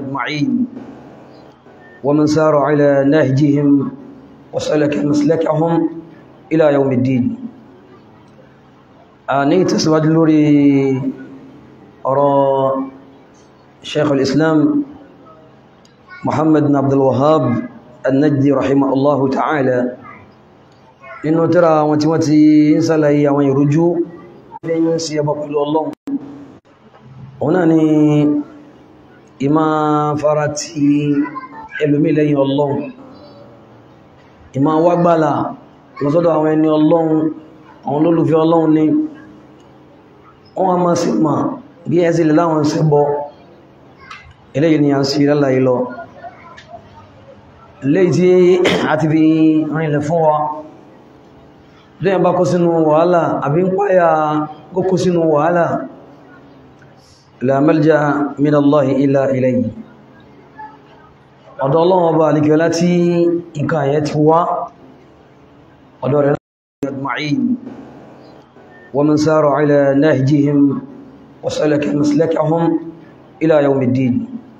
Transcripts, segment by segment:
أجمعين ومن سار على نهجهم وسلك مسلكهم إلى يوم الدين آني تسود لوري أرى شيخ الإسلام محمد بن عبد الوهاب النجدي رحمه الله تعالى إنه ترى وتمتي إنسان لهي وين رجوع في سيابك الله هنا ìmá fara ti ẹlòmí lẹ́yìn ọlọ́run ìmá wágbàlà lọ́sọ́dọ̀ àwọn ẹni ọlọ́run àwọn olólùfẹ́ ọlọ́run ni wọ́n a máa sí ma bí ẹ sí lè láwọn ṣẹbọ eléyìí ni a ń sí lálàyé lọ léyìí tí a ti fi rìnlẹ̀ fún wa lẹ́yìn bá kó sínú wàhálà àbí ń páyà kó sínú wàhálà la malja min Allah illa ilayhi ọ̀dọ̀ Ọlọ́run ọba alikẹ́ láti nǹkan àyẹ́ ti wá ọ̀dọ̀ rẹ̀ ajma'in wa man sara ala nahjihim wa salaka maslakahum ila yawmiddin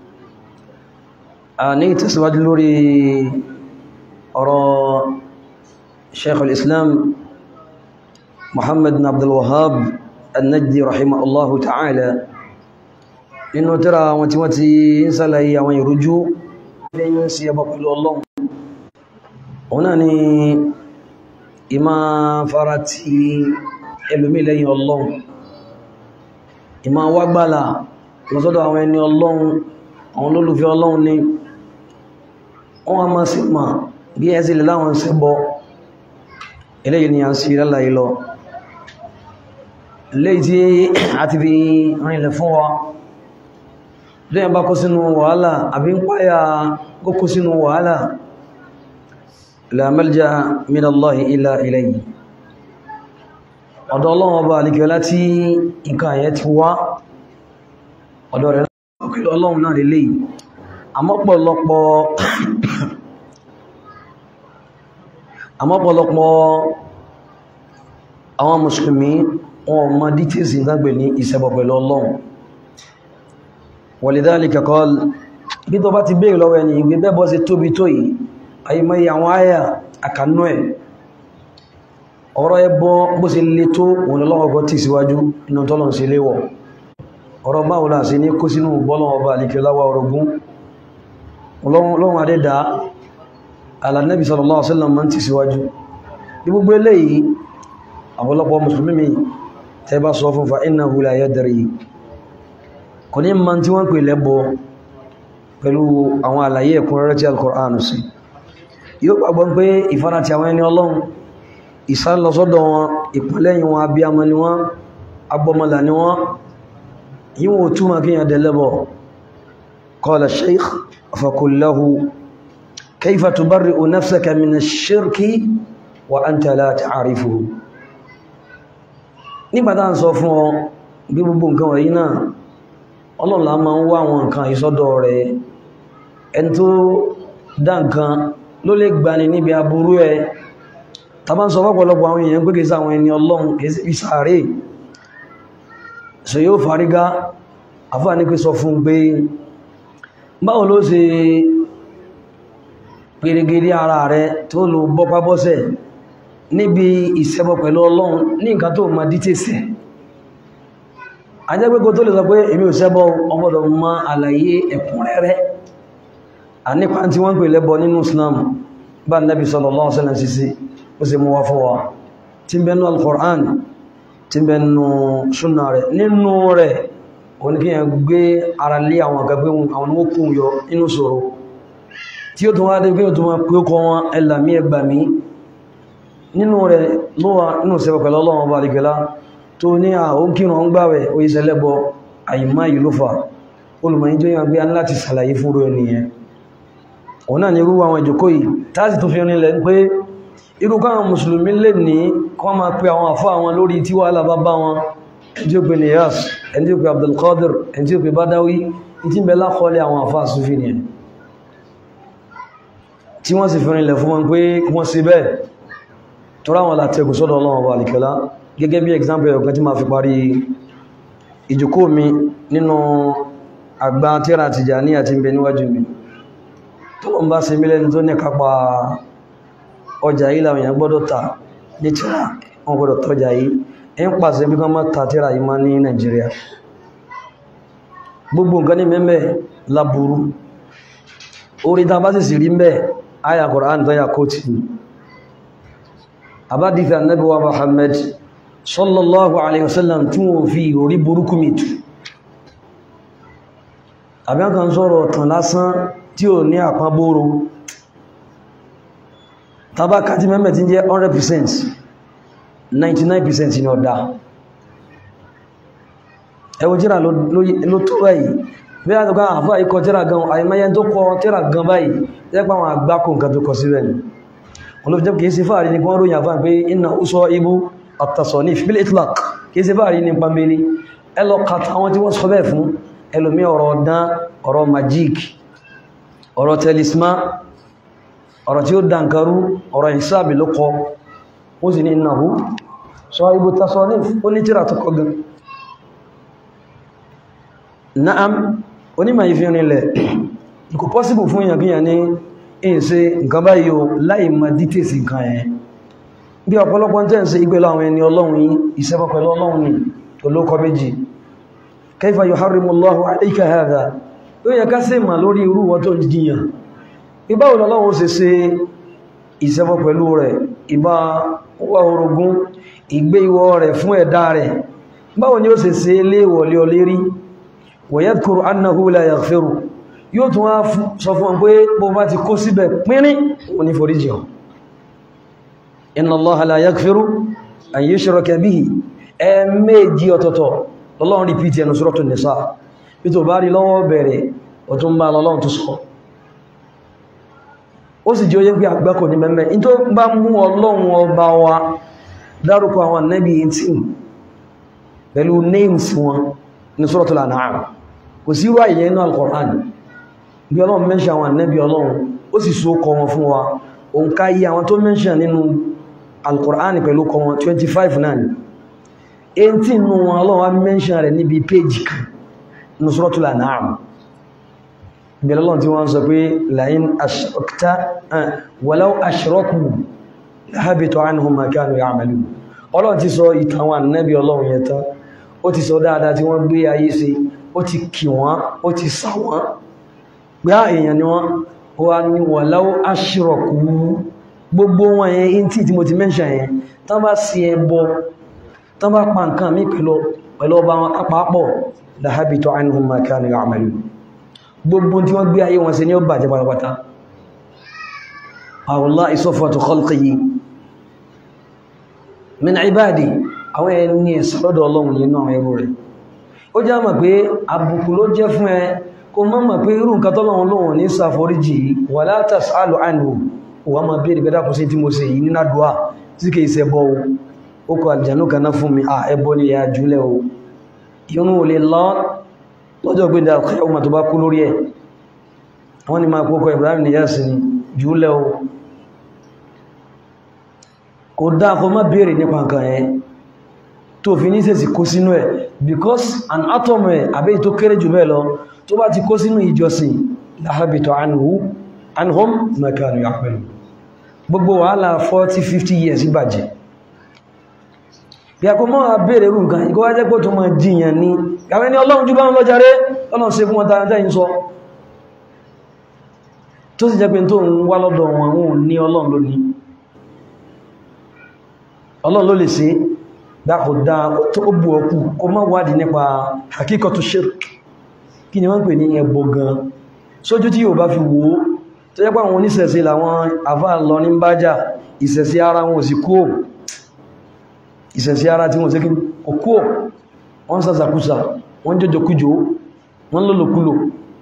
a ní tẹ̀síwájú lórí ọ̀rọ̀ Shaykh al-Islam Muhammad bin Abdul Wahhab an-Najdi rahimahullahu ta'ala nínú tírà wọn tí wọ́n ti ń sálàyé àwọn ìrújú lẹ́yìn sí ẹbọ pẹ̀lú ọlọ́run òun náà ni ìmá fara ti ẹlòmí lẹ́yìn ọlọ́run ìmá wágbàlà lọ́sọ́dọ̀ àwọn ẹni ọlọ́run àwọn olólùfẹ́ ọlọ́run ni wọ́n a máa sí ma bí ẹ sí lè láwọn ṣẹbọ eléyìí ni a ń sí lálàyé lọ léyìí tí a ti fi rìnlẹ̀ fún wa lẹ́yìn bá kó sínú wàhálà àbí ń páyà kó sínú wàhálà la malja min Allahi illa ilayhi ọ̀dọ̀ Ọlọ́run ọba àlìkẹ́ láti nǹkan àyẹ́ ti wá ọ̀dọ̀ rẹ̀ lọ́kẹ́lẹ̀ Ọlọ́run náà lélẹ̀ àmọ́pọ̀lọpọ̀ àmọ́pọ̀lọpọ̀ àwọn mùsùlùmí wọn mọ̀ dítẹ́sì ìdágbè ní ìṣẹ́bọ̀ pẹ̀lú Ọlọ́run wàlìdáàlìkà kọ́l bí tó bá ti bèèrè lọ́wọ́ ẹni ìgbé bẹ́bọ́ sí tóbi tó yìí àyímọ́yí àwọn àyà àkànú ẹ̀ ọ̀rọ̀ ẹbọ bó ṣe lè tó òun lọ́wọ́gọ́ tí síwájú inú tọ́lọ̀n sí léwọ̀ ọ̀rọ̀ báwọlá sí ní kó sínú bọ́lọ̀wọ̀bá alìkẹ́láwà orogún lọ́wọ́n adẹ́dà alànẹ́bì sallallahu alaihi wasallam tí síwájú ní gbogbo eléyìí àpọ̀lọpọ̀ mùsùlùmí tẹ́ bá sọ fún fa innahu la yadri kò ní ma tí wọ́n pè lẹ́bọ pẹ̀lú àwọn àlàyé ẹ̀kúnrẹ́rẹ́ tí al-Qur'an sí yóò gbàgbọ́ pé ìfara ti àwọn ẹni ọlọ́run ìsálọsọ́dọ̀ wọn ìpínlẹ̀yìn wọn abíamọ ni wọ́n agbọmọlà ni wọ́n yíwọ̀n túnmà kí yàn dẹ̀lẹ́bọ qala shaykh faqul lahu kayfa tubarri'u nafsaka min ash-shirki wa anta la ta'rifuhu nígbàtà ń sọ fún ọ bí gbogbo nǹkan wọ̀nyí náà ọlọ́la máa ń wá àwọn nǹkan ìsọ́dọ̀ rẹ̀ ẹni tó dá nǹkan ló lè gbani níbi aburú ẹ tàbá ń sọ fọ́pọ̀lọpọ̀ àwọn èèyàn pé kìí sáwọn ẹni ọlọ́run kìí sí sàárè so yóò fàrígá àfáà ní pé sọ fún pé báwo ló ṣe pèrègèrè ara rẹ̀ tó lò bọ́pá bọ́sẹ̀ níbi ìṣẹ́bọ pẹ̀lú ọlọ́run ní nǹkan tó ma dítẹ̀sẹ̀ ajẹ́gbẹ́gbẹ́ tó lè sọ pé èmi ò ṣẹbọ ọgbọ́dọ̀ mọ̀ àlàyé ẹ̀kúnrẹ́rẹ́ a nípa tí wọ́n pè lẹ́bọ nínú Islam bá Nabi sallallahu alaihi wasallam sísí ó sì mú wá fún wa tí ń bẹnu al-Qur'an tí ń bẹnu súnà rẹ̀ nínú rẹ̀ oníkíyàn gbé ara lé àwọn àgbàgbé àwọn okùn yọ inú ṣòro tí ó tún wá dé pé ó tún wá pé ó kọ wọn ẹlàmí ẹgbàmí nínú rẹ̀ lówà nínú sẹ́bọ̀ pẹ̀lú ọlọ́run ọba àdìgẹ́lá tó ní àwọn kírùn ún gbáwẹ̀ oíṣẹ́lẹ́bọ àìmá yìí ló fà olùmọ̀yí tó yàn gbé láti sàlàyé fúnrò ènìyàn òun náà ni irú àwọn ìjòkó yìí táàsì tó fi rinlẹ̀ pé irú káwọn mùsùlùmí lè ní kọ́ máa pe àwọn àfá àwọn lórí tí wàhálà bá bá wọn ẹni tí ó pe Niyas ẹni tí ó pe Abdulkadir ẹni tí ó pe Badawi tí ń bẹ lákọọlẹ̀ àwọn àfá Sufi ni tí wọ́n sì fi rinlẹ̀ fún wọn pé wọ́n ṣe bẹ́ẹ̀ tó ráwọn látẹ̀kù sọ́dọ̀ Ọlọ́run ọba àlìkẹ́lá gẹ́gẹ́ bí example ọ̀kan tí ma fi parí ìjòkó mi nínú àgbà tíra Tìjàní àti ń bẹ níwájú mi tó lọ ń bá se mílẹ̀ tó ní kápa ọjà yìí làwọn èèyàn gbọ́dọ̀ ta ní tíra wọn gbọ́dọ̀ tọ́jà yìí ẹ ń pàṣẹ bí wọ́n má ta tíra yìí má ní Nàìjíríà gbogbo nǹkan ní mẹ́mẹ́ laburu orí ta bá sì sì rí mẹ́ àyà Kùránì tó yà kóòtù àbádìfẹ́ Ànábì wa Muhammad sallallahu alaihi wasallam tí wọ́n fi orí burúkú mìtù àbíọ́kan sọ̀rọ̀ tàn lásán tí ò ní àpábóró tàbákà tí mẹ́mẹ́ tí jẹ́ 100% 99% ní ọ̀dá ẹwọ jíra ló tó báyìí bí a tọ́ka àfá ikọ̀ tíra gan àìmáyẹ tó kọ tíra gan báyìí jẹ́pà àwọn àgbákò nǹkan tó kọ sí rẹ̀ olóòjẹ́ kìí sí fàárí ní kí wọ́n ròyìn àfá pé iná úsọ ibú at-tasanif bil itlaq kìí sí fàárí ní pàmílì ẹlọ kàtà àwọn tí wọ́n sọ bẹ́ẹ̀ fún ẹlòmí ọ̀rọ̀ ọ̀dán ọ̀rọ̀ magic ọ̀rọ̀ tẹlisma ọ̀rọ̀ tí ó dánkarú ọ̀rọ̀ ìsáàbì ló kọ ó sì ní ìnáwó sọ ibú tasanif ó ní tíra tó kọ gan na'am onímọ̀ ìfìrinlẹ̀ kò pọ́síbù fún èèyàn kíyàn ní ìṣe nǹkan báyìí o láì mọ̀ dítèsì nǹkan ẹ̀ bí ọ̀pọ̀lọpọ̀ tẹ́ ń ṣe ìgbẹ̀lọ àwọn ẹni ọlọ́run yìí ìṣẹ́bọ̀ pẹ̀lú ọlọ́run ní olókọ méjì kaifa yuharrimullahu alayka hadha ó yẹ ká sí mà lórí irú wọn tó jiyàn ibá ọlọ́run ṣe ṣe ìṣẹ́bọ̀ pẹ̀lú rẹ̀ ìbá wà orogún ìgbé ìwọ rẹ̀ fún ẹ̀dá rẹ̀ báwo ni ó ṣe ṣe léèwọ̀lé ọlérí wọ̀yẹ́dkùrù annahu la yaghfiru yóò tún wá sọ fún pé bó bá ti kó síbẹ̀ pínrín wọn ni foríjì ọ̀ inna allaha la yaghfiru an yushraka bihi ẹ̀ẹ̀mẹ́jì ọ̀tọ̀tọ̀ lọ́lọ́run rìpítì ẹnu suratul nisa bí tó bá rí lọ́wọ́ bẹ̀rẹ̀ ọ̀tún bá lọ́lọ́run tó sọ ó sì jẹ́ oyé pé àgbákò ní mẹ́mẹ́ in tó bá mú ọlọ́run ọba wa dárúkọ àwọn nẹ́bí 18 pẹ̀lú names wọn ní suratul an'am kò sí wá ìyẹn inú al-Qur'an bí ọlọ́run mẹ́ṣẹ́ àwọn ànẹ́bí ọlọ́run ó sì so kọ wọn fún wa òun ká yí àwọn tó mẹ́ṣẹ́ nínú al-Qur'an pẹ̀lú kọ wọn 25 náà ni 18 nù wọn ọlọ́run mẹ́ṣẹ́ rẹ̀ níbi péjì kan ní suratul an'am bí ọlọ́run tí wọ́n sọ pé la'in ashrakta walau ashraku lahabita anhum ma kanu ya'malun ọlọ́run ti sọ ìtàn àwọn ànẹ́bí ọlọ́run yẹn tán ó ti sọ dáadáa tí wọ́n gbé ayé sí ó ti kì wọ́n ó ti sá wọ́n pé á èèyàn ni wọ́n wà ní walau ashraku gbogbo wọn yẹn in tí tí mo ti mẹ́ṣà yẹn tán bá sí ẹbọ tán bá pa nǹkan mí pẹ̀lú ọba wọn apapọ̀ lahabita anhum ma kanu ya'malun gbogbo tí wọ́n gbé ayé wọn sí ní ó bàjẹ́ pátápátá wallahi safwatu khalqihi min ibadi àwọn ẹni ìsọ́lọ́dọ̀ ọlọ́run yìí náà ẹrù rẹ̀ ó já mọ̀ pé àbùkù ló jẹ́ fún ẹ kó mọ́ mọ̀ pé irú nǹkan tọ́lọ́run lóhun ní ṣàforíjì wala tas'alu anhu wà máa bèèrè bẹ́dà kò sí tí mo ṣe yìí nínú àdúrà tí kìí ṣe bọ́ ó kọ àjànú kaná fún mi ẹbọ ni ìyá jùlẹ̀ o irun ò lè lọ lọ́jọ́ gbé dà kí ọmọ tó bá kú lórí ẹ̀ wọ́n ni máa kókọ Ibrahim Niyas ni jùlẹ̀ o kò dáa kó má bèèrè nípa nǹkan ẹ̀ tó fi ní sẹ́sì kó sínú ẹ̀ because an atom ẹ̀ àbẹ́ tó kéré jù bẹ́ẹ̀ lọ tó bá ti kó sínú ìjọsìn láhábìtọ̀ anhu anhum makanu ya'malu gbogbo wàhálà 40-50 years ìbàjẹ́ bí a kò mọ́ a bèèrè rú nǹkan ikọ́ wájẹ́ pé tó máa jìyàn ní àwọn ẹni ọlọ́run jú bá ń lọ́járe ọlọ́run ṣe fún wọn tàà tẹ́yìn sọ tó sì jẹ́ pé tó ń wá lọ́dọ̀ wọn wọn ní ọlọ́run ló ní ọlọ́run ló lè ṣe dákò dá tó bú ọkù kó má wádìí nípa hakíkọtù shirk kí ni wọ́n pè ní ẹbọ gan sójú tí yóò bá fi wò ó tó jẹ́ pé àwọn oníṣẹ̀ṣe làwọn àfáà lọ ní bájá ìṣẹ̀ṣe ara wọn ò sì kúò ìṣẹ̀ṣe ara tí wọ́n sí kí kò kúò wọ́n sàṣàkúsà wọ́n jọjọkújò wọ́n lọ́lọ́kúlò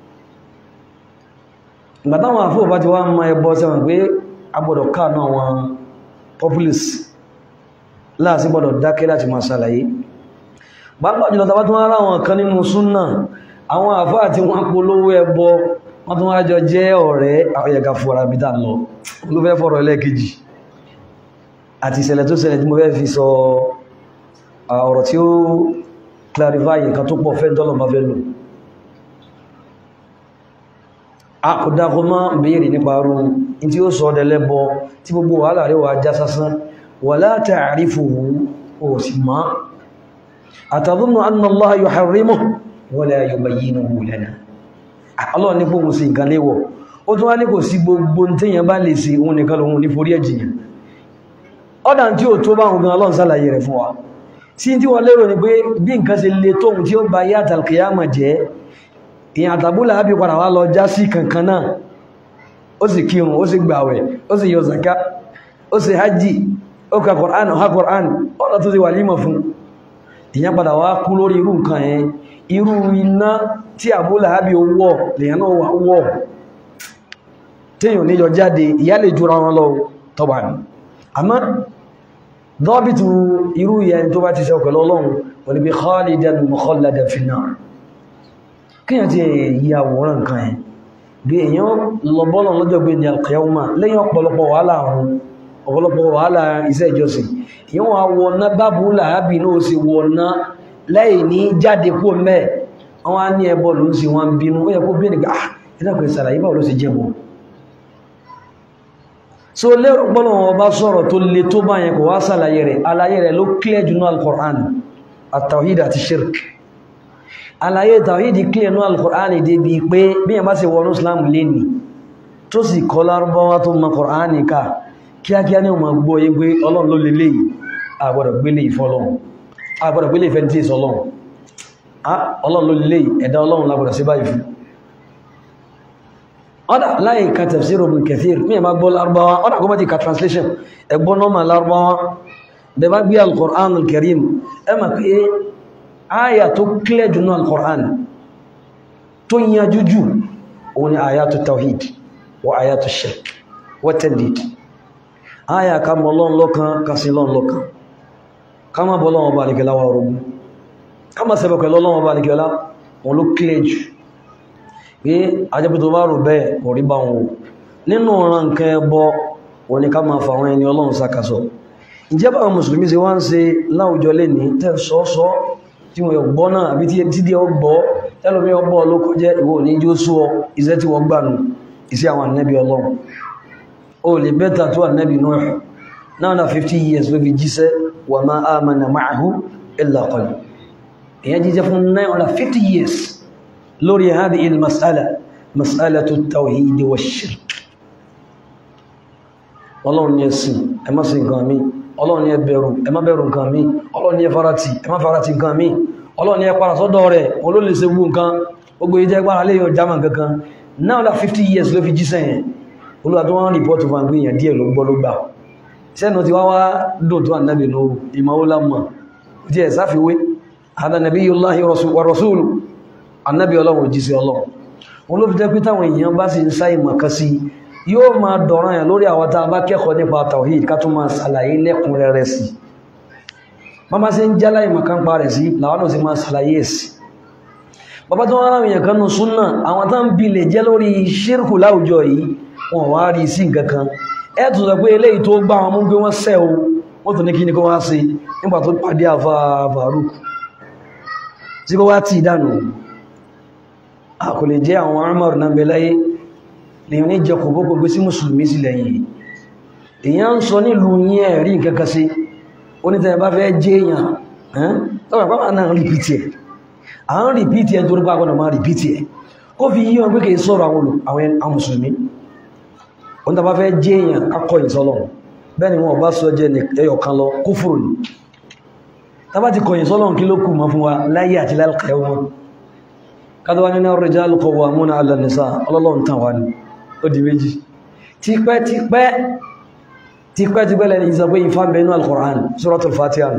ìgbà táwọn àfóò bá ti wá mọ ẹbọ sẹ́wọ̀n pé agbọ́dọ̀ káànú àwọn populace láàsí gbọ́dọ̀ dákẹ́ láti máa ṣàlàyé pàápàá jùlọ tàbá tún ara wọn kan nínú súnnà àwọn àfáà tí wọ́n polówó ẹbọ wọ́n tún wá jọ jẹ́ ọ̀rẹ́ àyẹ̀gà fọ́ra bí dà lọ ló fẹ́ fọ́rọ̀ ẹlẹ́kejì àti ìṣẹ̀lẹ̀ tó ṣẹlẹ̀ tí mo fẹ́ fi sọ ọ̀rọ̀ tí ó clarify nǹkan tó pọ̀ fẹ́ dọ́lọ̀ máa fẹ́ lò a kò dákọ mọ́ béèrè nípa rú in tí ó sọ ọdẹlẹ́bọ tí gbogbo wàhálà rẹ̀ wà já sásán wala ta'rifuhu ó sì mọ́ atadhunnu anna Allaha yuharrimuhu wala yubayyinuhu lana Allah ní pòhun sí nǹkan léwọ̀ ó tún wá ní kò sí gbogbo tíyàn bá lè sí òun nìkan lòun ní forí ẹ̀jìyàn ọ́dà tí ó tó bá òun gan Ọlọ́run sálàyé rẹ̀ fún wa tí tí wọ́n lérò ní pé bí nǹkan ṣe le tóhun tí ó bá yá àtàlkìyàmà jẹ́ ìyàn àtàbúlà ábí padà wá lọ já sí kankan náà ó sì kírun ó sì gbàwẹ̀ ó sì yọ zaka ó sì hajji ó ka Qur'an ha Qur'an ọ̀nà tó sì wà límọ̀ fún ìyàn padà wá kú lórí irú nǹkan ẹ̀ irú iná tí àbúlà ábí wọ́ lèyàn náà wà wọ́ téèyàn níjọ jáde ìyá lè jura wọn lọ tọ́bà ní àmọ́ dọ́bìtù irú ìyẹn tó bá ti ṣe ọ̀pẹ̀lọ́ ọlọ́run wọlé bí khalidan mukhalladan fi nar kíyàn ti yí àwòrán nǹkan ẹ̀ bí èyàn lọ́bọ́lọ̀ lọ́jọ́ gbé ní alqiyama lẹ́yìn ọ̀pọ̀lọpọ̀ wàhálà àrùn ọ̀pọ̀lọpọ̀ wàhálà iṣẹ́ ìjọsìn èyàn wà wọ̀ná bábú làábì náà sì wọ̀ná lẹ́yìn ní jáde kó mẹ́ àwọn á ní ẹbọ ló ń sì wọn bínú ó yẹ kó bí nìkan ah ẹ̀dàkùn ìsàlàyé báwo ló sì jẹ́ bọ́ so lérò gbọ́nà wọn bá sọ̀rọ̀ tó le tó bá yẹn kò wá sàlàyé rẹ̀ aláyé rẹ̀ ló clear jù náà al-Qur'an at-tawhid àti shirk aláyé tawhid clear náà al-Qur'an débi pé bí yẹn bá sì wọnú Islam lé ní tó sì kọ́ lárúbáwá tó mọ Qur'an ká kíákíá ní ọmọ gbọ́ yé pé ọlọ́run ló lélẹ̀ yìí àgbọ̀dọ̀ gbélé ìfọ́lọ́run àgbọ̀dọ̀ gbélé ìfẹ́ tí ìsọlọ́run ọlọ́run ló lélẹ̀ yìí ẹ̀dá ọlọ́run lágbọ̀dọ̀ sí báyìí fún ọ́dá láì ka tafsir Ibn Kathir mí ẹ̀má gbọ́ lárúbáwá ọ́dá kọ́ bá ti ka translation ẹgbọ́n nọ́mà lárúbáwá bẹ bá gbé al-Qur'an al-Karim ẹ ma pé áyà tó kílẹ̀ jùnú al-Qur'an tó yíya jújù òun ni ayatu tawhid wa ayatu shirk wa tandid áyà ká mọ́ lọ́n lọ́kan ká sí lọ́n lọ́kan ká má bọ́ lọ́wọ́ bá nìkẹ́lá wa rọ̀gbù ká má sẹ́bẹ̀kẹ́ lọ́wọ́ bá nìkẹ́lá wọn ló kílẹ̀ jù pé ajẹ́pẹ́ tó bá rò bẹ́ẹ̀ kò rí bá wọn nínú ọ̀ràn nǹkan ẹbọ wọn ni ká máa fa àwọn ẹni ọlọ́run sákàsọ ìjẹ́bà àwọn mùsùlùmí ṣe wá ń ṣe láwùjọ lè ní tẹ́ sọ́ọ́sọ́ tí wọ́n gbọ́ náà àbí tí díẹ̀ ọgbọ́ tẹ́lómi ọgbọ́ ló kọjẹ́ ìwọ ní jó sú ọ iṣẹ́ tí wọ́n gbà nù iṣẹ́ àwọn ànẹ́bí ọlọ́run ó lè bẹ́ta tó ànẹ́bí Nuh náà na 50 years ló fi jíṣẹ́ wa ma amana ma'ahu illa qalil èyàn jíjẹ́ fún 950 years lórí هذه المسألة مسألة التوحيد والشرك ọlọ́run ni ẹ̀sìn ẹ má sìn nǹkan mi ọlọ́run ni ẹ bẹ̀rù ẹ má bẹ̀rù nǹkan mi ọlọ́run ni ẹ farati ẹ má farati nǹkan mi ọlọ́run ni ẹ para sọ́dọ̀ rẹ̀ wọn ló lè ṣe gbogbo nǹkan gbogbo ìjẹ́ gbára lè yọ jámà kankan now that 50 years ló fi jíṣẹ́ yẹn olúwa tó wọ́n rìpọ́tù fún àgbé èèyàn díẹ̀ ló gbọ́ ló gbà sẹ́nu ti wá wá dùn tó ànábì nù ìmọ̀ ó lámọ̀ díẹ̀ sáfiwé adanabiyyullahi wa rasulu annabi ọlọ́run òjíṣẹ́ ọlọ́run wọn ló fi jẹ́ pé táwọn èèyàn bá sì ń sá ìmọ̀kan sí yóò máa dọ̀ràn yàn lórí àwọn tá a bá kẹ́kọ̀ọ́ nípa tawhid ká tún máa ṣàlàyé lẹ́kùnrẹ́rẹ́ sí bàbá sí ń jálá ìmọ̀kan pa rẹ̀ sí làwọn náà sì máa ṣàlàyé sí bàbá tó wọ́n ráwìn kan nù súnà àwọn tá ń bi lè jẹ́ lórí ṣírkù láwùjọ yìí wọn wá rí sí nǹkan kan ẹ tún sọ pé eléyìí tó gbá wọn mú pé wọ́n sẹ́ o wọ́n tún ní kí ni kó wá sí nígbà tó pàdé àfa Faruk tí kó wá tì dànù kò lè jẹ́ àwọn Umar náà bẹ láyé lè ní jẹ kò bókò gbé sí mùsùlùmí sí lẹ́yìn èyàn ń sọ nílùú yí ẹ̀rí nǹkankan sí onítẹ̀ bá fẹ́ jẹ́ èyàn tọ́wọ́ pàpà náà rìpítì ẹ̀ à ń rìpítì ẹ̀ torí pàpà náà rìpítì ẹ̀ kó fi yí wọn pé kìí sọ̀rọ̀ àwọn mùsùlùmí onítẹ̀ bá fẹ́ jẹ́ èyàn akọ̀ ìsọlọ̀ bẹ́ẹ̀ ni wọn bá sọ jẹ́ ẹyọ kan lọ kúfùrù ni tábà ti kọ̀yìn sọ́lọ̀ kí ló kù mọ́ fún wa láyé àti lálùkẹ́ wọn kádọ́wà nínú ar-rijalu qawwamuna 'ala an-nisaa ọlọ́lọ́n tàn wá ní ó di méjì tipẹ́ tipẹ́ tipẹ́ tipẹ́ lẹ́ni ìsọ pé ìfà bẹ̀ẹ́nú al-Qur'an suratul Fatiha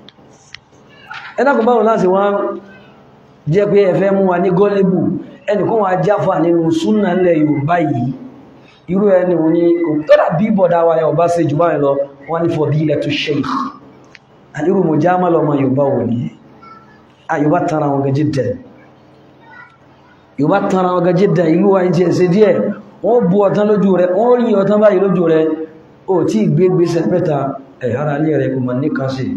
ẹnàkùn báwọn láti wọ́n jẹ́ pé ẹfẹ́ mú wa ní gọ́lẹ́bù ẹnìkan wà jáfà nínú súnà ilẹ̀ Yorùbá yìí irú ẹni wọn ni tọ́dà bí bọ̀dá wa yà ọba ṣe jù báyìí lọ wọ́n ní fadilatu shaykh àdírù mọ̀ jámà lọ́mọ Yorùbá wò ní Yorùbá tara wọn gajì dẹ̀ Yorùbá tara wọn gajì dẹ̀ ìlú wa jẹ́ ṣe díẹ̀ wọ́n bu ọ̀tán lójú rẹ̀ wọ́n rí ọ̀tán báyìí lójú rẹ̀ ó tí gbé gbèsè mẹ́ta ẹ̀hára alẹ́ rẹ̀ kò mọ̀ ní kan sí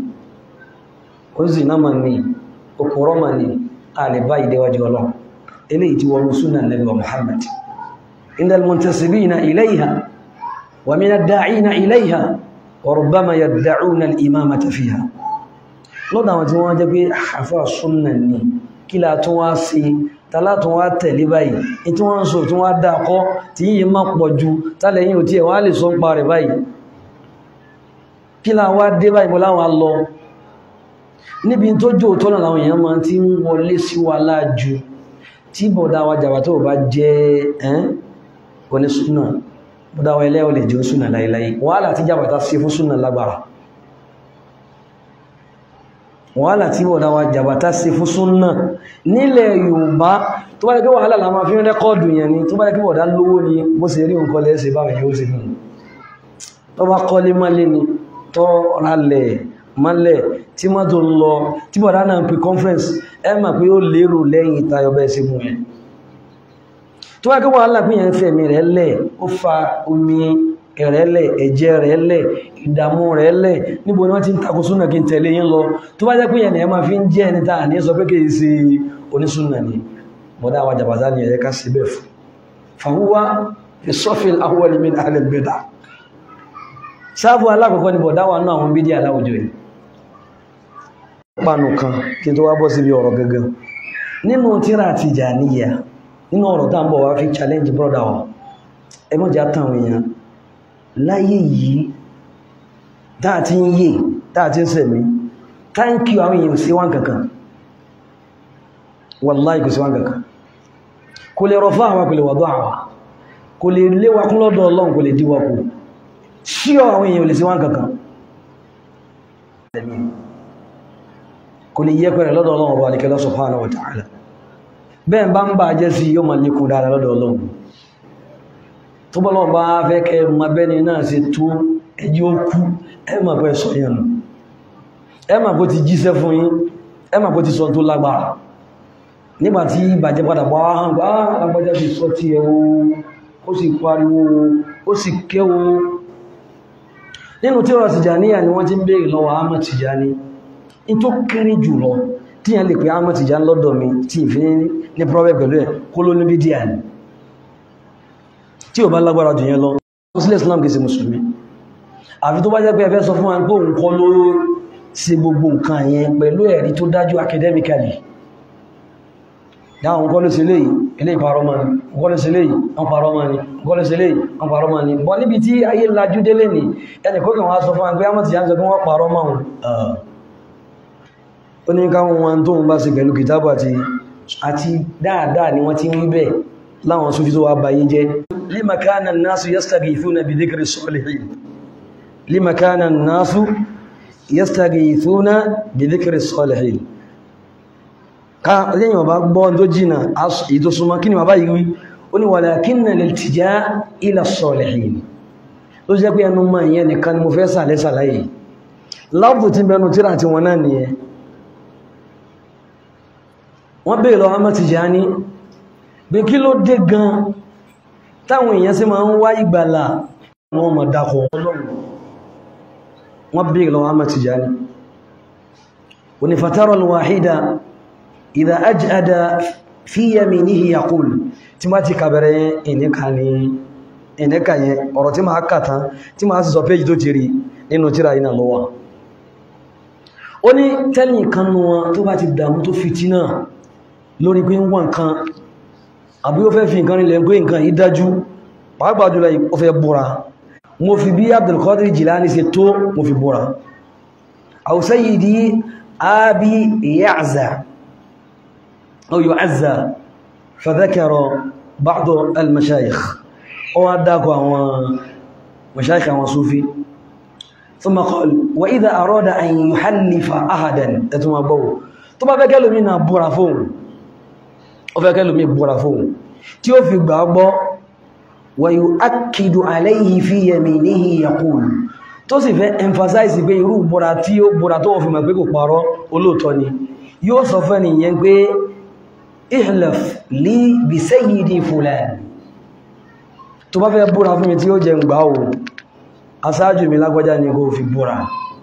ó sì náà mà ní òkúrọ́ mà ní àlè báyìí déwájú ọlọ́run eléyìí tí wọ́n súnà Nábì Muhammad indal muntasibina ilayha wa min ad-da'ina ilayha wa rubbama yad'una al-imamata fiha lọ́dọ̀ àwọn tí wọ́n jẹ́ pé àfà súnnà ní kí la tún wá sí tàlátún wá tẹ̀lé báyìí tí wọ́n ń sọ tí wọ́n dákọ́ tí yíye má pọ̀ ju tálẹ̀yìn òtí ẹ̀ wọ́n lè sọ ń pa rẹ̀ báyìí kí la wá dé báyìí mọ́ láwọn lọ níbi tó jò tọ́nà láwọn èèyàn máa ti ń wọlé sí wa láàjú tí bọ̀dá wa jàbá tó bá jẹ́ ẹ́n onísúnà bọ̀dá wa ẹlẹ́ olè jẹ́ súnà láìláì wàhálà tí jàbá ta sí fún súnà lágbára wàhálà tí bọ̀dá wa jàbá ta sí fún súnà nílẹ̀ Yorùbá tó bá jẹ́ pé wàhálà la máa fi ń rẹ́kọ́ọ̀dù yẹn ni tó bá jẹ́ pé bọ̀dá lówó ni bó ṣe rí nǹkan lẹ́sẹ̀ báwọn yóò ṣe fún tó bá kọ́lé mọ́lé ni tó rálẹ̀ mọ́lẹ̀ tí mọ́ tó lọ tí bọ̀dá náà pè conference ẹ mà pé ó lérò lẹ́yìn ìtayọ bẹ́ẹ̀ sí mú ẹ tó wá kí wọ́n alápín yẹn fẹ̀mí rẹ̀ lẹ̀ ó fa omi rẹ̀ lẹ̀ ẹ̀jẹ̀ rẹ̀ lẹ̀ ìdààmú rẹ̀ lẹ̀ níbo ni wọ́n ti ń takò súnà kí n tẹ̀lé yín lọ tó bá jẹ́ pé yẹn ẹ máa fi ń jẹ́ ẹni tá à ní sọ pé kì í ṣe onísúnà ni bọ̀dá àwọn jàbàtà ni ẹ̀yẹ ká sí bẹ́ẹ̀ fún fàwúwá ìsọ́fìl awwal min ahli al-bid'ah sáàbù alákọ̀ọ́kọ́ ni bọ̀dá wà náà àwọn bídí aláwùjọ yìí pàánù kan kí tó wá bọ́ síbi ọ̀rọ̀ gangan nínú tíra Tìjàníyà nínú ọ̀rọ̀ tá ń bọ̀ wá fi challenge brother wa ẹmọ́jà táwọn èèyàn láyé yìí táà tí ń yè táà tí ń sẹ̀mí thank you àwọn èèyàn sí wọ́n kankan wallahi kò sí wọ́n kankan kò lè rọ fún àwọn kò lè wàdọ́ àwà kò lè léwa kún lọ́dọ̀ Ọlọ́run kò lè díwọ́ kù sí àwọn èèyàn lè sí wọ́n kankan kò lè yẹ pẹ̀rẹ̀ lọ́dọ̀ Ọlọ́run ọba alìkẹ́lọ́ subhanahu wa ta'ala bẹ́ẹ̀ bá ń bá jẹ́ sí yóò máa lékún dára lọ́dọ̀ Ọlọ́run tó bọ́ lọ́wọ́ bá fẹ́ kẹ́ ma bẹ́ni náà sí tó ẹjí ó kú ẹ mà pẹ́ sọ yẹn ẹ mà bó ti jíṣẹ́ fún yín ẹ mà bó ti sọ tó lágbára nígbàtí ìbàjẹ́ padà bá hàn bá agbájá ti sọ tí ẹ ó sì pariwo ó sì kéwo nínú tí ọ̀rọ̀ Tìjàníyà ni wọ́n ti ń béèrè lọ́wọ́ Ahmad Tìjàní in tó kéré jùlọ tí yẹn lè pè Ahmad Tìjàní lọ́dọ̀ mi tí ìfí ní problem pẹ̀lú ẹ̀ kó ló ní bídíà ni tí ò bá lágbára jù yẹn lọ sílẹ̀ Islam kìí ṣe mùsùlùmí àfi tó bá jẹ́ pé ẹ fẹ́ sọ fún wa pé òun kọ́ ló ṣe gbogbo nǹkan yẹn pẹ̀lú ẹ̀rí tó dájú academically dáhùn kọ́ ló ṣe léyìí ilé ìparọ́ mọ́ ni kọ́ ló ṣe léyìí wọ́n parọ́ mọ́ ni kọ́ ló ṣe léyìí wọ́n parọ́ mọ́ ni bọ́ níbi tí ayé lajú délé ní ẹni kó kàn wá sọ fún agbé àmọ́ ti yá ń sọ fún wọ́n parọ́ mọ́ wọn ó ní káwọn wọn tó ń bá ṣe pẹ̀lú kìtàbù àti àti dáadáa ni wọ́n ti ń rí bẹ́ẹ̀ láwọn Sufi tó wá báyé jẹ́ lima kana an-nasu yastaghithuna bi dhikri as-salihin lima kana an-nasu yastaghithuna bi dhikri as-salihin ká lẹ́yìn ọba gbọ́ tó jìnà èyí tó súnmọ́ kí ni wà báyìí wí ó ní walakinna al-iltija ila as-salihin ló jẹ́ pé ẹnu mọ́ ìyẹn nìkan ni mo fẹ́ sàlẹ̀ sàlàyé láàbù tí bẹnu tíra tí wọn náà nìyẹn wọ́n bèèrè lọ Ahmad Tijani bí kí ló dé gan táwọn èèyàn sí máa ń wá ìgbàlà wọn mọ̀ dákọ̀ ọlọ́run wọ́n bèèrè lọ Ahmad Tijani ونفترى الواحدة إذا أجأد في يمينه يقول تماتي كبرين إنك ìnẹ́kà yẹn ọ̀rọ̀ tí máa kàtán tí máa sì sọ péjì tó ti rí nínú tíra iná lọ́wọ́ ó ní tẹ́lì kanú wọn tó bá ti dàmú tó fi tí náà lórí pé ń wà nǹkan àbí ó fẹ́ fi nǹkan rílẹ̀ pé nǹkan yìí dájú pàápàá jùlọ ó fẹ́ búra mo fi bí Abdul Jilani ṣe tó mo fi búra aw sayyidi abi ya'za aw yu'azza fa dhakara ba'd al-mashayikh ó wá dákọ̀ àwọn mashayikh àwọn Sufi ثم قال وإذا أراد أن يحلف أحدا ẹ̀tùmọ̀ gbọ́wọ́ tó bá fẹ́ kẹ́lòmí náà búra fóun ó fẹ́ kẹ́lòmí búra fóun tí ó fi gbà gbọ́ ويؤكد عليه في يمينه يقول tó sì fẹ́ emphasize pé irú búra tí ó búra tó fi mọ̀ pé kò parọ́ olóòtọ́ ni yóò sọ fẹ́ nìyẹn pé ihlaf li bi sayyidi fulan tó bá fẹ́ búra fún mi tí ó jẹ ń gbà ó asáájú mi lágbàjá ní kó fi búra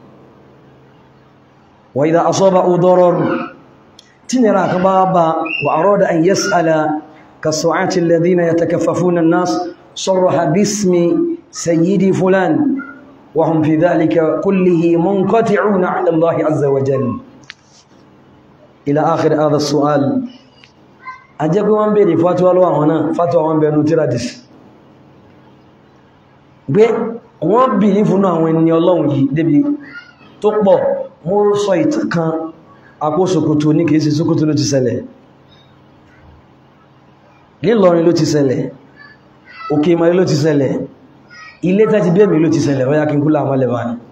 wa idha asaba darar tí nira kan bá bá wa arada an yas'ala كالصعاة الذين يتكففون الناس صرح باسم سيدي فلان وهم في ذلك كله منقطعون على الله عز وجل إلى آخر هذا السؤال أجاب وان بيري فتوى لو هنا فتوى وان بيري نترادس gbé wọ́n bì ní fún àwọn ẹni ọlọ́run yìí débi tó pọ̀ mo sọ ìtàn kan àpò ṣòkòtò ní kìí sí ṣòkòtò ló ti ṣẹlẹ̀ nílọrin ló ti ṣẹlẹ̀ òkè ìmọ̀lẹ́ ló ti ṣẹlẹ̀ ilé tẹ́ti bẹ́ẹ̀mì ló ti ṣẹlẹ̀ ọya kí n kúlà àmọ́lẹ̀ bá ní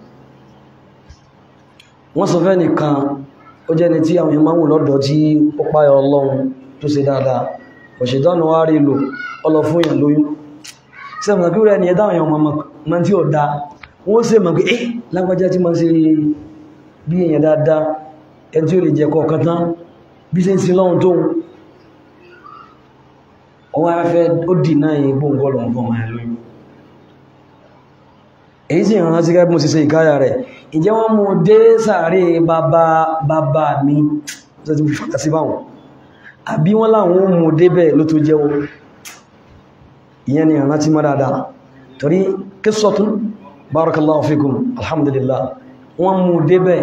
wọ́n sọ fẹ́ nìkan ó jẹ́ ni tí àwọn èèyàn máa ń wò lọ́dọ̀ tí ó páyọ ọlọ́run tó ṣe dáadáa òṣèdánù wá rí lò ọlọ fún èèyàn lóyún sẹ́mọ̀ kí rẹ̀ ni ẹ̀dá àwọn ọmọ tí ó dá wọ́n sì mọ̀ pé eh lágbàjá tí ma ṣe bí èèyàn dáadáa ẹni tí ó lè jẹ kọ̀ọ̀kan tán bí ṣe ń sin lọ́hun tóun ọwọ́ afẹ́ ó dì náà yìí gbóǹgọ́lọ̀ fún ọmọ ẹ̀ lóyún èyí sì rán sí gẹ́gẹ́ mo sì ṣe ìkáyà rẹ̀ ìjẹ́ wọ́n mú dé sàárè bàbá bàbá mi tó ti fàtà sí báwọn àbí wọ́n láwọn mú débẹ̀ ló tó jẹ́wọ́ ìyẹn ni ìrántí mọ́ dáadáa torí qissatun barakallahu fikum alhamdulillah wọ́n mú débẹ̀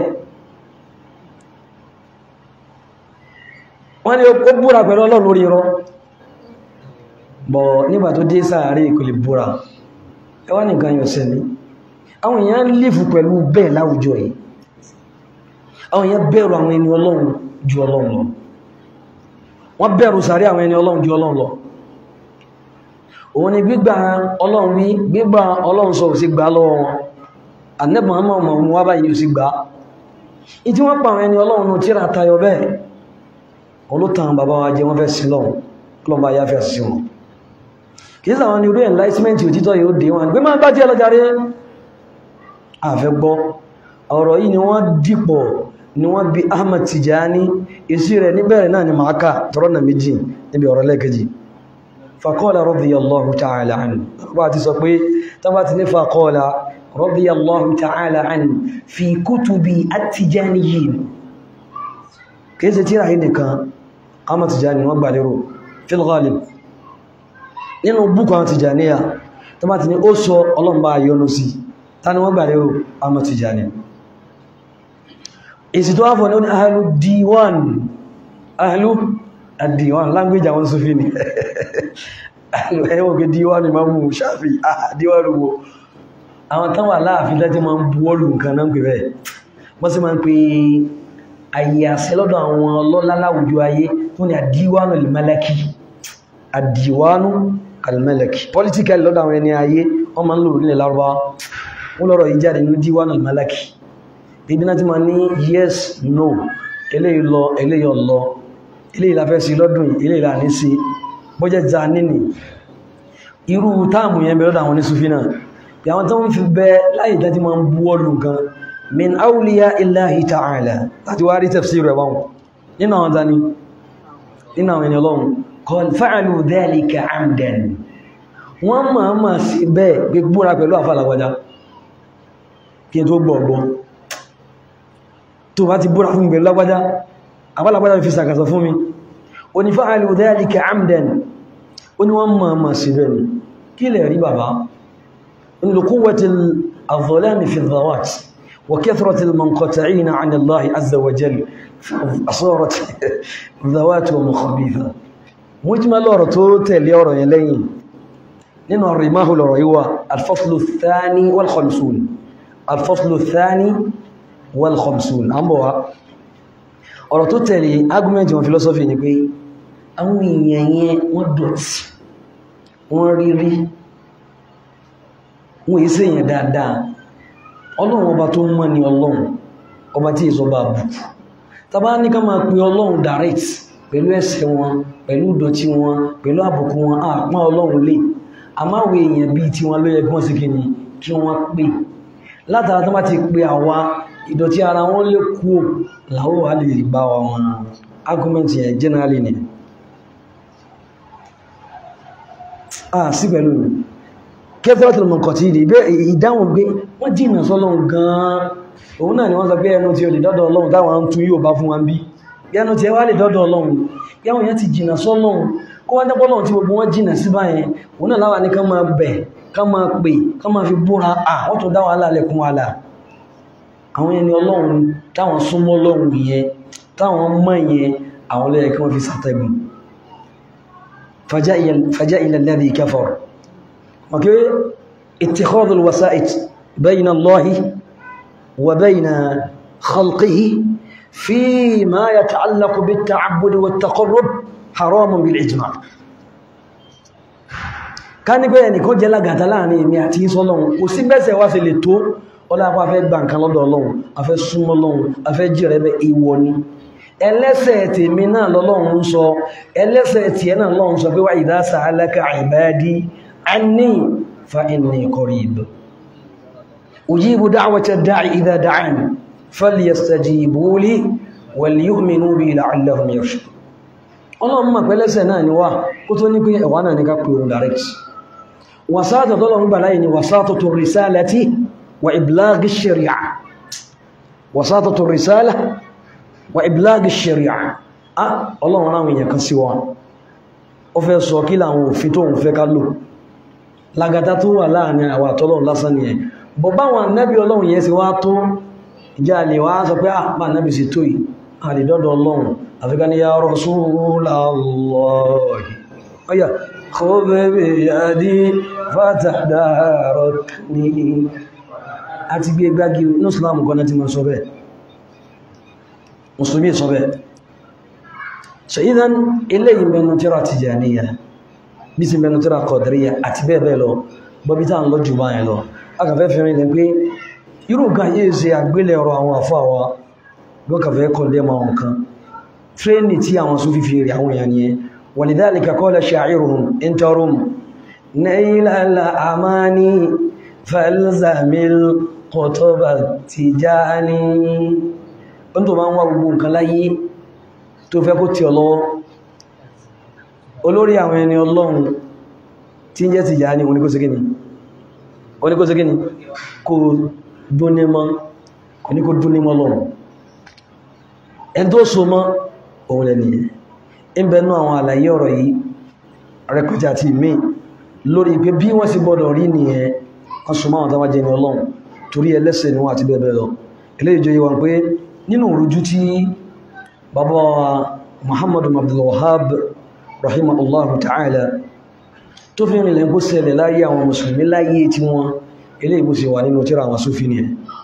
wọ́n ni ó búra pẹ̀lú ọlọ́run lórí irọ́ bọ̀ nígbà tó dé sàárè kò lè búra ẹwà nìkan yọ sẹ́ni àwọn èèyàn lífù pẹ̀lú bẹ́ẹ̀ láwùjọ yìí àwọn èèyàn bẹ̀rù àwọn ẹni ọlọ́run ju ọlọ́run lọ wọ́n bẹ̀rù sàárè àwọn ẹni ọlọ́run ju ọlọ́run lọ òun ni gbígbà ọlọ́run wí gbígbà ọlọ́run sọ òsì gbà lọ́wọ́ wọn anẹ́bùn àmọ́ ọmọ òun wá báyìí òsì gbà ìtí wọ́n pa àwọn ẹni ọlọ́run tíra tayọ bẹ́ẹ̀ olótàn bàbá wa jẹ wọ́n fẹ́ sí lọ́run lọ́n bá yáfẹ́ sí wọn kìí sàwọn ni orí enlightenment òtítọ́ yóò dé wọn gbé máa bá jẹ́ lọ́jàrí àfẹ́ gbọ́ ọ̀rọ̀ yìí ni wọ́n dìpọ̀ ni wọ́n bí Ahmad Tijani èsì rẹ̀ níbẹ̀rẹ̀ náà ni máa ká tọrọ méjì níbi ọ̀rọ̀ lẹ́kẹjì fàkọ́ọ̀lá radiyallahu ta'ala anhu bá ti sọ pé tán bá ti ní fàkọ́ọ̀lá radiyallahu ta'ala anhu fi kutubi at-tijaniyyin kìí ṣe tíra yìí nìkan Ahmad Tijani wọ́n gbà lérò fil ghalib nínú búkọ̀ àwọn Tijaniya tán bá ti ní ó sọ ọlọ́mbà yọnu sí ta ni wọ́n gbà lérò Ahmad Tijani èsì tó wáfọ̀ ní ó ní ahlu diwan ahlu àdìwọ̀n language àwọn Sufi ni ẹwọ́n kí díwọ́n ni máa mú ṣáfí àdíwọ́n rúgbò àwọn tán wà láàfin tẹ́tí máa ń buwọ́lù nǹkan náà pè bẹ́ẹ̀ wọ́n sì máa ń pè ayé àṣẹ lọ́dọ̀ àwọn ọlọ́lá láwùjọ ayé tó ní àdíwọ́n al-malaki àdíwọ́n al-malaki political lọ́dọ̀ àwọn ẹni ayé wọ́n máa ń lò nílẹ̀ lárúbá wọ́n lọ́rọ̀ yìí jáde ní díwọ́n al-malaki ibi náà ti máa ní yes no eléyìí lọ eléyìí lọ ilé ìlàfẹ́ sí lọ́dún ilé ìlà ní sí bọ́jẹ́ za nínú irú táàmù yẹn bẹ̀rọ̀dà àwọn onísúfí náà bí àwọn tó ń fi bẹ láì dájí ma ń buwọ́lù gan min awliya illahi ta'ala láti wá rí tafsir rẹ̀ wọn nínú àwọn tani nínú àwọn ènìyàn lọ́wọ́ qal fa'alu dhalika amdan wọ́n máa ma sí bẹ́ẹ̀ gbégbóra pẹ̀lú àfàlàgbàjá kí n tó gbọ̀gbọ́ tó bá ti búra fún ìgbẹ̀lú lágbàjá àbálàbálà fi sàkàsọ fún mi o ní fa'alu dhalika amdan o ní wọ́n máa ma sí bẹ́ẹ̀ ni kí lè rí bàbá in lè quwwatil adh-dhalami fi dhawat wa kathratil munqati'ina 'an Allah azza wa jalla asarat dhawatuhum khabitha wọ́n jí ma lọ́rọ̀ tó tẹ̀lé ọ̀rọ̀ yẹn lẹ́yìn nínú rimahu lọ́rọ̀ yíwa al-faslu thani wal khamsun al-faslu thani wal khamsun an bọ̀ wa ọ̀rọ̀ tó tẹ̀lé argument wọn philosophy ni pé àwọn èèyàn yẹn wọ́n dọ̀tí wọ́n rírí wọ́n èsì èèyàn dáadáa ọlọ́run ọba tó mọ́ ni ọlọ́run ọba tí èso bá bù tàbá ní ká máa pe ọlọ́run direct pẹ̀lú ẹ̀ṣẹ̀ wọn pẹ̀lú ìdọ̀tí wọn pẹ̀lú àbùkù wọn àpá ọlọ́run lè àmáwò èèyàn bíi tí wọn ló yẹ kí wọ́n sì kí ni kí wọ́n pè látara tó bá ti pe àwa ìdọ̀tí ara wọn lè kú láwọ́ wà lè bá wa wọn argument yẹn generally ni ah sí pẹ̀lú kẹfẹ́rẹ́tì lọ́mọ kọ̀ tí ìdí ìdáhùn gbé wọ́n jìnà sọ́lọ́run gan-an òun náà ni wọ́n sọ pé ẹnu tí ó lè dọ́dọ̀ ọlọ́run táwọn ń tún yóò bá fún wọn bí ẹnu tí ẹ wá lè dọ́dọ̀ ọlọ́run yáwọn yẹn ti jìnà sọ́lọ́run kó wá jẹ́pọ́ lọ́n tí gbogbo wọn jìnà sí báyẹn òun náà láwà ní ká máa bẹ̀ ká máa pè ká máa fi búra à wọ́n tó dá wàhálà lẹ́kún wàhálà àwọn ẹni ọlọ́run táwọn súnmọ́ ọlọ́run yẹn táwọn mọ̀ yẹn àwọn lẹ́yẹ kí wọ́n fi sàtẹ̀gùn فجائل الذي كفر اوكي اتخاذ الوسائط بين الله وبين خلقه فيما يتعلق بالتعبد والتقرب حرام بالإجماع ká ní pé ẹnìkan jẹ́ lágàtà láàrin èmi àti ìsọ́lọ́run kò sí bẹ́sẹ̀ wá sí lè tó ọlọ́pàá fẹ́ gbà nǹkan lọ́dọ̀ ọlọ́run a fẹ́ súnmọ́ ọlọ́run a fẹ́ jí rẹ̀ bẹ́ ìwọ ni ẹlẹ́sẹ̀ tèmi náà lọ́lọ́run ń sọ ẹlẹ́sẹ̀ tí ẹ náà lọ́run sọ pé wá idha sa'alaka ibadi anni fa inni qarib ujibu da'wata da'i idha da'ani falyastajibu li wal yu'minu bi la'allahum yarshudun ọlọ́run mọ̀ pẹ́lẹ́sẹ̀ náà ni wá kó tó ní pé ẹ̀wà náà ní ká pè òun direct wàsáàtọ̀ tọ́lọ́run gbà láyé ni wàsáàtọ̀ tó risalati wa iblaghi sharia wàsáàtọ̀ tó risala wa iblaghi sharia a ọlọ́run ráwọn èèyàn kan sí wa ó fẹ́ sọ kí láwọn òfin tó ń fẹ́ ká lò lágata tó wà láàrin àwọn àtọ́lọ́run lásán ni ẹ̀ bọ̀ báwọn nẹ́bí ọlọ́run yẹn sì wá tó ìjà lè wá sọ pé àpá nẹ́bí sì tó yìí àdìdọ́dọ̀ ọlọ́run àfikà ní ya Rasulallahi ọya khudh biyadi fatahdarakni àti gbé gbági ní islam kọ́nà tí wọ́n sọ bẹ́ẹ̀ musulmi sọ bẹ́ẹ̀ so idan ilé ìmẹ́nu tíra Tijaniyya bí sí mẹ́nu tíra Qadiriyya àti bẹ́ẹ̀ bẹ́ẹ̀ lọ bọ́bí tá ń lọ jù báyìí lọ akàfẹ́ fẹ́rin lẹ pé irú nǹkan yìí ṣe àgbélẹ̀ ọ̀rọ̀ àwọn àfáwà lọ́kàfẹ́ kọ̀ndẹ́mà wọn kan tréní tí àwọn sún fífi rí àwọn èèyàn yẹn walidhalika qala sha'iruhum intarum nailal amani falzamil qutuba tijani ó tó máa ń wá gbogbo nǹkan láyé tó fẹ́ kó tí ọ lọ́wọ́ olórí àwọn ẹni ọlọ́run tí ń jẹ́ Tijani oníkóṣegíní oníkóṣegíní kò dúnnímọ́ kò ní kó dúnnímọ́ lọ́run ẹn tó so mọ́ òun lẹ́ni ẹ̀ ń bẹnu àwọn àlàyé ọ̀rọ̀ yìí rẹpẹtẹ àti ìmí lórí pé bí wọ́n sì gbọ́dọ̀ rí nìyẹn wọ́n so mọ́ àwọn tó wá jẹ́ ní ọlọ́run torí ẹlẹ́sẹ̀ ni wọ́n àti bẹ́ẹ̀ bẹ́ẹ̀ lọ eléyìí jẹ́ wọn pé nínú ìrújú tí bàbá Muhammadu Abdul Wahhab rahimahullahu ta'ala tó fi rìnlẹ̀ bó ṣẹlẹ̀ láyé àwọn mùsùlùmí láyé tí wọ́n eléyìí bó ṣe wà nínú tírà àwọn Sufi ni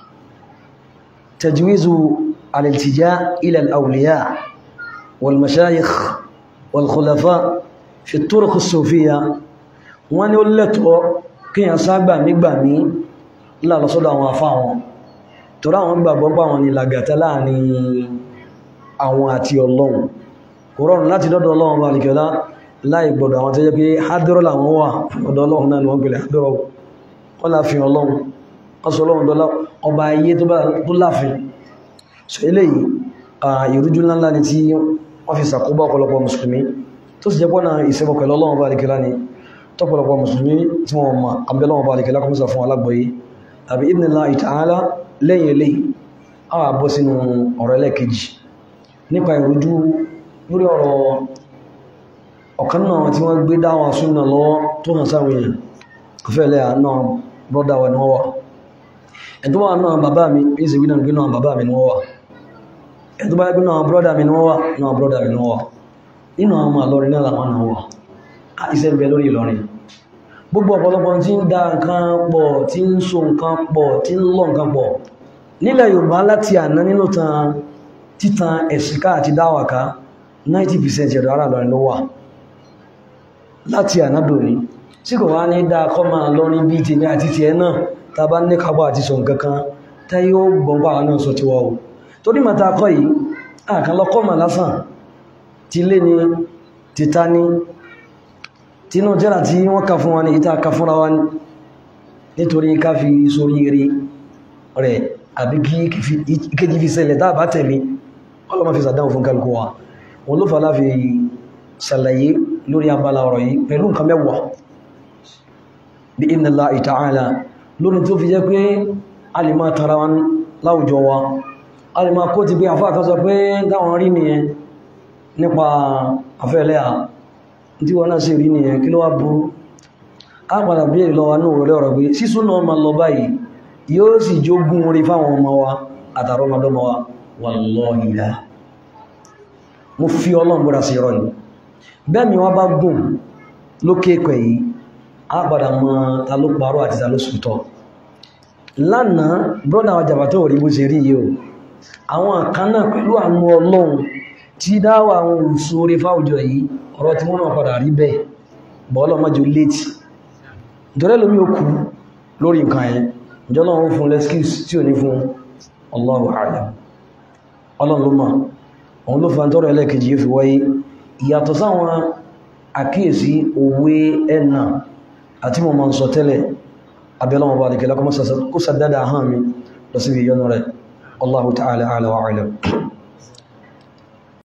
tajwizu الالتجاء إلى الأولياء والمشايخ والخلفاء في الطرق الصوفية wọ́n ní ó lẹ́tọ̀ọ́ kí yàn ságbà nígbàmí lálọ́sọ́dọ̀ àwọn afá wọn tọ́rọ àwọn gbàgbọ́ pa wọn ni làgàtà láàrin àwọn àti ọlọ́run kò rọrùn láti dọ́dọ̀ ọlọ́run bá nìkẹ́lá láì gbọ́dọ̀ àwọn tó jẹ́ pé hádọ́rọ̀ làwọn wà ọ̀dọ̀ ọlọ́run náà ni wọ́n pèlè hádọ́rọ̀ wọ́n láàfin ọlọ́run wọ́n sọ ọlọ́run dọ́lá ọba ayé tó láàfin so eléyìí ìrújú ńláńlá ni tí wọ́n fi sàkóbá ọ̀pọ̀lọpọ̀ mùsùlùmí tó sì jẹ́pọ̀ náà ìṣẹ́bọ̀ pẹ̀lú ọlọ́run bá àríkẹ́lá ni tọ́pọ̀lọpọ̀ mùsùlùmí tí wọ́n ma abẹ́lọ́wọ́ bá àríkẹ́lá kọmísà fún alágbọ̀yé àbí idhnillahi ta'ala lẹ́yìn eléyìí a wà bọ́ sínú ọ̀rọ̀ ẹlẹ́kejì nípa ìrújú lórí ọ̀rọ̀ ọ̀kan náà tí wọ́n gbé dáwọn súnà lọ́wọ́ tó hàn sáwọn èèyàn kọfẹ́lẹ́ náà brọ́dà wà ní wọ́n wà ẹ̀tọ́ wà náà bàbá mi bí ìsìnkú náà gbé náà bàbá mi ní wọ́n wà ẹ̀tọ́ bá gbé náà brọ́dà mi ní wọ́n wà náà brọ́dà mi ní wọ́n wà nínú àwọn àlọ́rin náà làwọn náà wà á iṣẹ́ ń bẹ lórí Ìlọrin gbogbo ọ̀pọ̀lọpọ̀ tí ń da nǹkan pọ̀ tí ń so nǹkan pọ̀ tí ń lọ nǹkan pọ̀ nílẹ̀ Yorùbá láti àná nínú tan títan ẹ̀sìnká àti dáwàká 90% ẹ̀dọ̀ ara Ìlọrin ló wà láti àná dòní tí kò wá ní dáa kọ́ máa lọ́rin bí tèmi àti tiẹ̀ náà ta bá ní kápá àti sọ nǹkan kan tá yóò gbọ́npá àwọn náà sọ ti wá o torí màtà kọ́ yìí àkàn lọ́kọ́ mà lásán ti lé ní títà ní tínú jẹ́rà tí wọ́n ká fún wa ní ìta ká fúnra wa nítorí ká fi sórí eré rẹ̀ àbí kí kéjì fi ṣẹlẹ̀ tá bá tẹ̀lé ọlọ́mọ fi sàdáhùn fún kálukú wa wọn ló fà láfi ṣàlàyé lórí abala ọ̀rọ̀ yìí pẹ̀lú nǹkan mẹ́wàá bí idhnillahi ta'ala lórí tó fi jẹ́ pé a lè máa tara wọn láwùjọ wa a lè máa kó ti pé àfáà kan sọ pé dáwọn rí nìyẹn nípa afẹ́lẹ́ à tí wọ́n náà sì rí nìyẹn kí ló wá burú a padà bí èrè lọ́wọ́ náà rọ̀lẹ́ ọ̀rọ̀ pé sísún náà ma lọ báyìí yóò sì jógún orí fáwọn ọmọ wa àtàrọ ọmọdọ́mọ wa wallahi la mo fi ọlọ́run búra sí irọ́ yìí bẹ́ẹ̀ mi wọ́n bá gùn lókè pẹ̀ yìí a padà mọ ta ló parọ́ àti ta ló sùtọ́ lánàá brọ́dà àwọn jàbátọ̀ rí bó ṣe rí yìí o àwọn kan náà pẹ̀lú àwọn ọlọ́run tí dáwà àwọn òṣù orí fáwùjọ yìí ọ̀rọ̀ tí wọ́n náà padà rí bẹ́ẹ̀ bọ́ọ̀lọ́ mọ́jọ létí ìjọrẹ́ lómi ó kú lórí nǹkan ẹ̀ ìjọlọ́ ó fún lẹ́skíùs tí ò ní fún Allahu a'lam ọlọ́run ló mọ̀ òun ló fa tọ́rọ ẹlẹ́kejì yóò fi wáyé ìyàtọ̀ sáwọn àkíyèsí òwe ẹ̀nà àti mọ̀ mọ̀ sọ tẹ́lẹ̀ abẹ́lọ́wọ̀ bá dìkẹ́lá kó sàdádà hàn mi lọ sí ìyọnu rẹ̀ Allahu ta'ala a'la wa a'lam